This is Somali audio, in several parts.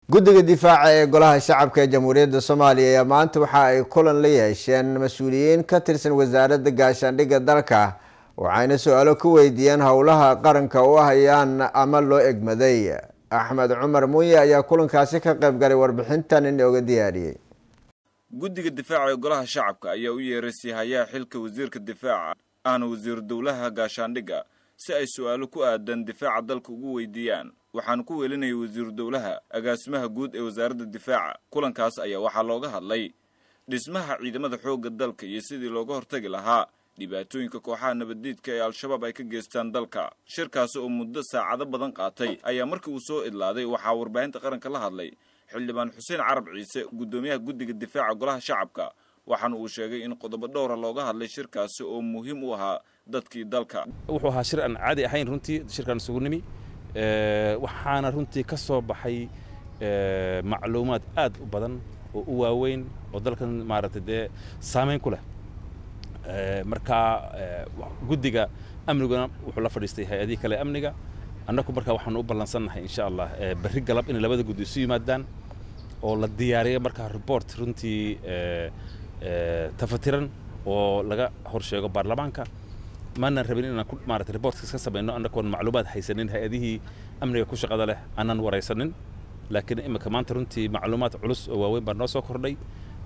guddiga difaaca ee golaha shacabka ee jamhuuriyadda soomaaliya ayaa maanta waxa ay kulan la yeesheen mas-uuliyiin ka tirsan wasaaradda gaashaandhigga dalka waxayna su-aalo ku weydiiyeen howlaha qaranka u hayaan ama loo egmaday axmed cumar muuye ayaa kulankaasi ka qayb galay warbixintan inooga diyaariyey guddiga difaaca ee golaha shacabka ayaa u yeeray siihayaha xilka wasiirka difaaca ahna wasiiru dowlaha gaashaandhigga si ay su-aalo ku aadan difaaca dalka ugu weydiiyaan waxaana ku weelinayay wasiiru dowlaha agaasimaha guud ee wasaaradda difaaca kulankaas ayaa waxaa looga hadlay dhismaha ciidamada xoogga dalka iyo sidii looga hortagi lahaa dhibaatooyinka kooxaha nabaddiidka ee al-shabaab ay ka geystaan dalka shirkaasi oo muddo saacado badan qaatay ayaa markii uu soo idlaaday waxaa warbaahinta qaranka la hadlay xildhibaan xuseen carab ciise guddoomiyaha guddiga difaaca golaha shacabka waxaana uu sheegay in qodobo dhowra looga hadlay shirkaasi oo muhiim u ahaa dadkii dalka wuxuu ahaa shir aan caadi ahayn runtii shirkaan isugu nimi waxaana runtii ka soo baxay macluumaad aad u badan oo u waaweyn oo dalkan maaragtay dee saamayn ku leh marka guddiga amniguna wuxuu la fadhiistay hay-adihii kale amniga annagu marka waxaanu u ballansannahay insha allah berri galab inay labada guddi isu yimaadaan oo la diyaariyo markaa report runtii tafatiran oo laga horsheego baarlamaanka maanan rabin inaan maarata reportkas ka samayno annagoon macluumaad haysanin hay-adihii amniga ku shaqada leh aanan waraysanin laakiin imika maanta runtii macluumaad culus oo waaweyn baa noo soo kordhay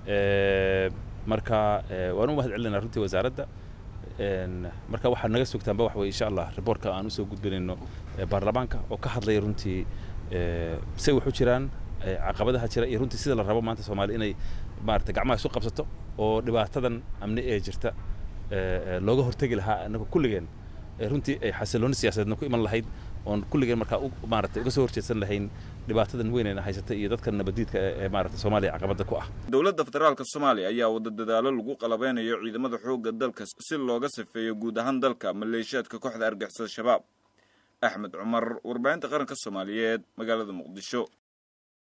marka waan u mahad celinaa runtii wasaaradda marka waxaad naga sugtaanba wax weye insha allah reportka aan usoo gudbinayno baarlamaanka oo ka hadlaya runtii say wax u jiraan caqabadaha jira iyo runtii sida la rabo maanta soomaaliya inay maarata gacmaha isu qabsato oo dhibaatadan amni ee jirta looga hortegi lahaa annagu kulligeen runtii ay xasilooni siyaasadeedna ku iman lahayd oon kulligeen markaa maarata uga soo horjeedsan lahayn dhibaatadan weynayna haysata iyo dadka nabadiidka ee maarata soomaaliya caqabada ku ah dowladda federaalka soomaaliya ayaa wada dadaalo lagu qalabeynayo ciidamada xoogga dalka si looga safeeyo guud ahaan dalka maleeshiyaadka kooxda argixisada shabaab axmed cumar warbaahinta qaranka soomaaliyeed magaalada muqdisho